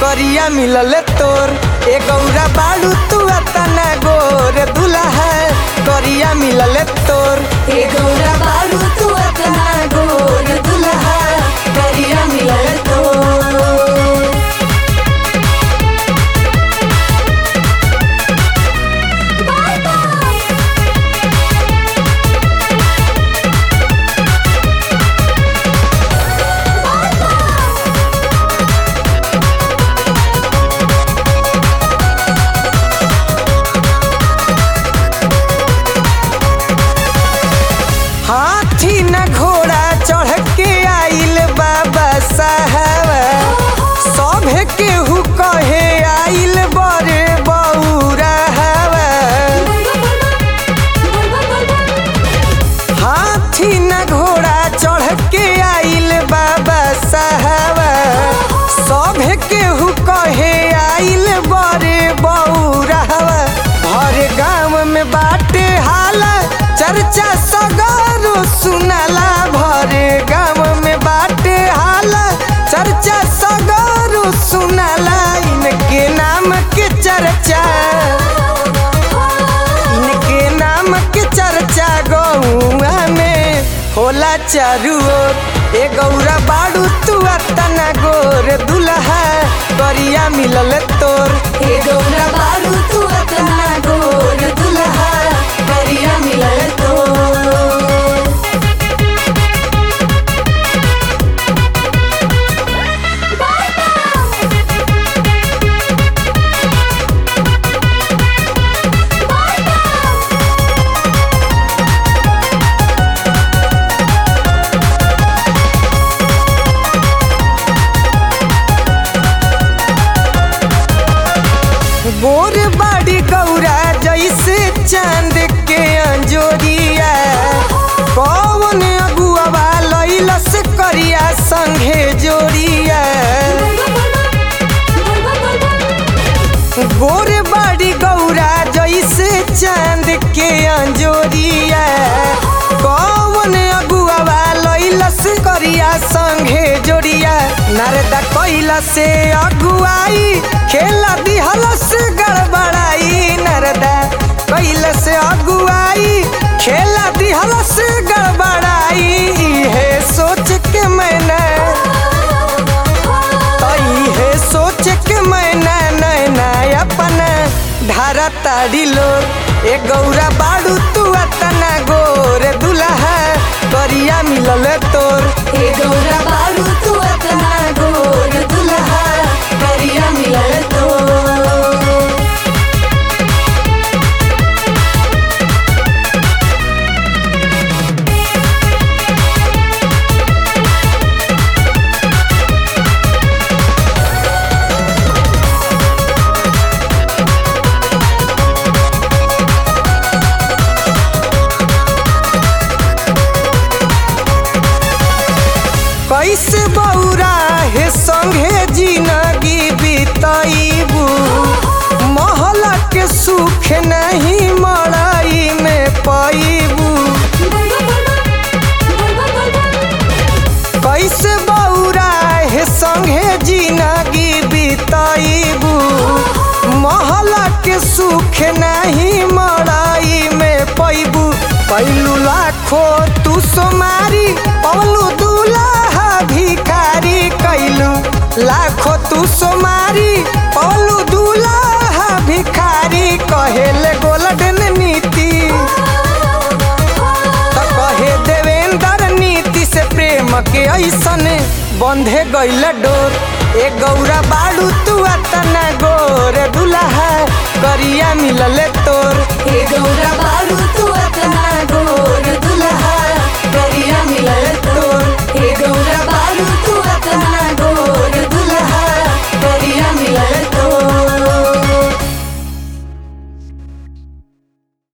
करिया मिलल तोर ए गौरा बाड़ू तू अतना गोर दुल्हा करिया मिलल तोर हे गौरा बारू तू अतना गोर दुल्हा करिया मिलल तो हाथी न घोड़ा चढ़ के आइल बाबा साहब सभे केहू कहे आइल बड़े बौरा हवा हाथी न घोड़ा चढ़ के आइल बाबा साहब सभे केहू कहे आइल बड़े बौरा हवा हर गाँव में बाटे हाला चर्चा सगरो सुनाला भरे गाँव में बाटे हाला चर्चा सगरो सुनाला इनके नाम के चर्चा इनके नाम के चर्चा गौआ में होला चारू ओर ए गौरा बाड़ू तू अतना गोर दुल्हा करिया मिलल तोर हे गौरा बारू तू अतना गोर दुल्हा करिया मिलल तो गोर बाड़ी गौरा जैसे चांद के अंजोरिया कौन अगुआ लैलस करिया संघे जोड़िया गोर बाड़ी गौरा जैसे चांद के अंजोरिया कौन अगुआ लैलस करिया संघे जोड़िया नारदा कैला से अगुआई खेला दिहलस गड़बड़ाई नारदा कैला से अगुआई खेला दिहलस गड़बड़ाई है सोच के मैंने तई है सोच के मैना नैना अपना धारा ताड़ी लोर ए गौरा बाड़ू तू अतना गोर दुल्हा करिया मिलल तोर हे गौरा बारू तू अतना गोर दुल्हा करिया मिलल तो कैसे बौरा हे संगे जिंदगी बितैबू महला के सुख नहीं मड़ाई में पैबू कैसे बौरा हे संगे जिंदगी बितैबू महला के सुख नहीं मड़ाई में पैबू पैलू लाखो तू सोमारी पवलू दूल्हा भिखारी कैलू लाखो तू सोमारी पवलू दूल्हा भिखारी कहेले गोल्डन नीति त कहे देवेंद्र नीति से प्रेम के ऐसन बंधे गईल डोर ए गौरा बाड़ू तू अतना